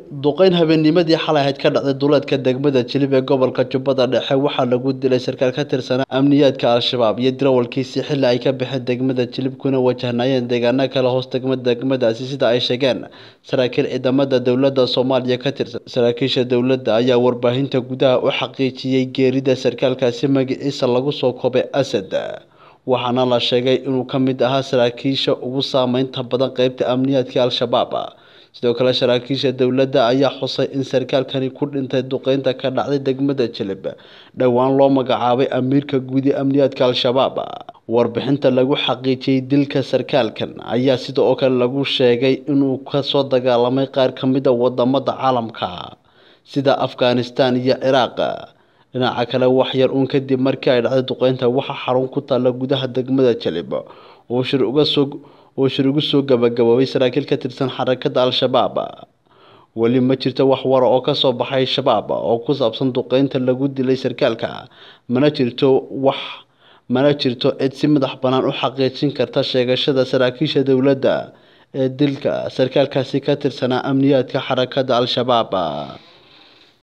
duqeyn habeennimadii xalay ahayd ka dhacday duleedka degmada jilib ee gobolka jubbada dhexe waxaa lagu dilay sarkaal ka tirsanaa amniyaadka al-shabaab iyo dirawalkiisii xilli ay ka baxeen degmada jilib kuna wajahnayeen deegaano kale hoos degma degmadaasi sida ay sheegeen saraakiil ciidamada dowladda soomaaliya ka tirsan saraakiisha dowladda ayaa warbaahinta gudaha u xaqiijiyey geerida sarkaalkaasi magaciisa lagu soo koobay asad waxaana la sheegay inuu ka mid ahaa saraakiisha ugu saameynta badan qeybta amniyaadka al-shabaab sidoo kale saraakiisha dowladda ayaa xusay in sarkaalkani ku dhintay duqeynta ka dhacday degmada jilib dhowaan loo magacaabay amiirka guud ee amniyaadka al-shabaab warbixinta lagu xaqiijiyey dilka sarkaalkan ayaa sidoo kale lagu sheegay inuu kasoo dagaalamay qaar ka mid a wadamada caalamka sida afghanistan iyo ciraaq dhinaca kale wax yar uun kadib markii ay dhacday duqeynta waxaa xarun ku taalla gudaha degmada jilib oo shir uga soo oo shir ugu soo gabagaboobay saraakiil ka tirsan xarakada al-shabaab weli ma jirto wax wara oo kasoo baxay shabaab oo ku saabsan duqeynta lagu dilay sarkaalka mana jirto wax mana jirto cid si madax bannaan u xaqiijin karta sheegashada saraakiisha dowladda ee dilka sarkaalkaasi ka tirsanaa amniyaadka xarakada al-shabaab